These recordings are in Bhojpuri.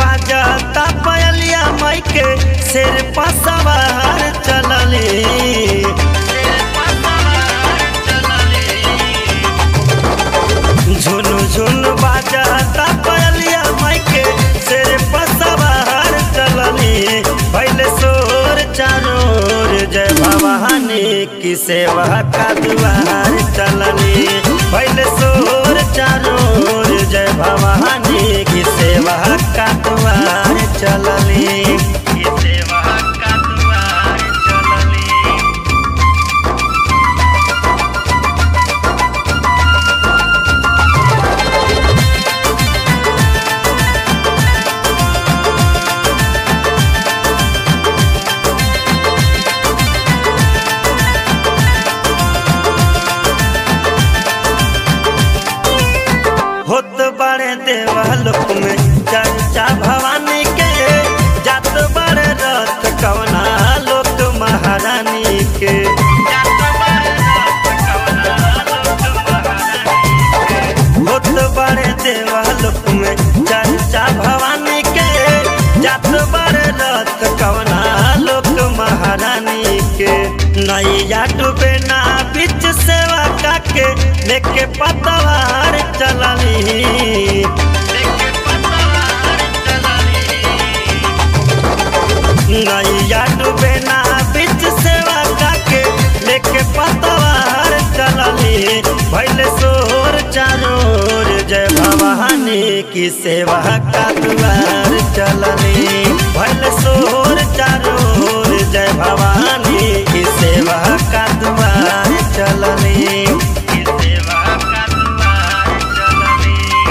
बाजता पयलिया माई के शेर पसवार चलले झुनु झुनु बाजता पयलिया माई के शेर पसवार चलले पहले सोर चारोर जय भवानी की सेवा का दुआर चलनी पहले सोर चारोर जय भवानी की सेवा का दुआर चलनी की सेवा का दुआर चलनी होत बड़े देवलोक में चर्चा भवानी के जात बड़े रथ कवना लोक महारानी के होत बड़े देवलोक में चर्चा भवानी के जात बड़े रथ कवना लोक महारानी के नैया डूबे ना बीच सेवा काके लेके पतवार चलनी नैया डूबे ना बीच सेवा काके लेके पतवार चलनी भैले सोर चारोर जय भवानी की सेवा का दुआर चलनी भैले सोर चारोर जय भवानी की सेवा का दुआर चलनी की सेवा का दुआर चलनी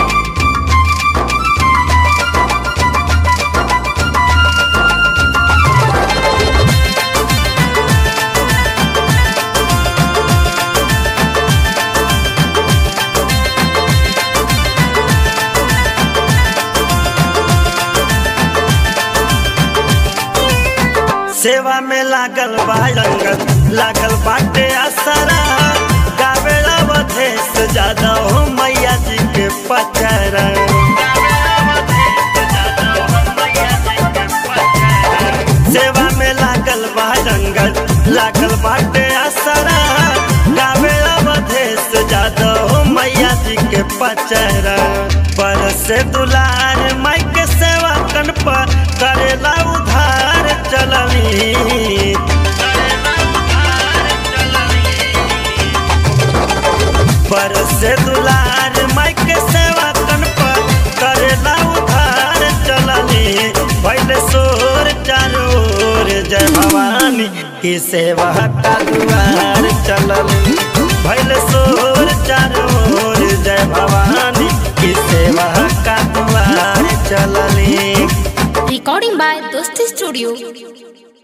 सेवा में लागल बा रंगल लागल बाटे असरा गावेला वधेस ज्यादा हो मैया जी के पचरा सेवा में लागल बा रंगल लागल बाटे असरा गावेला वधेस ज्यादा हो मैया जी के पचरा पर से दुलार माई के सेवा कन पर करेला उधार चलनी पर से दुलार माई के सेवा कन पर करेला उधार चलनी पहले सोर चारोर जय भवानी की सेवा का दुआर चलनी पहले सोर चारोर जय भवानी की सेवा का दुआर चलनी Recording by Dosti Studio.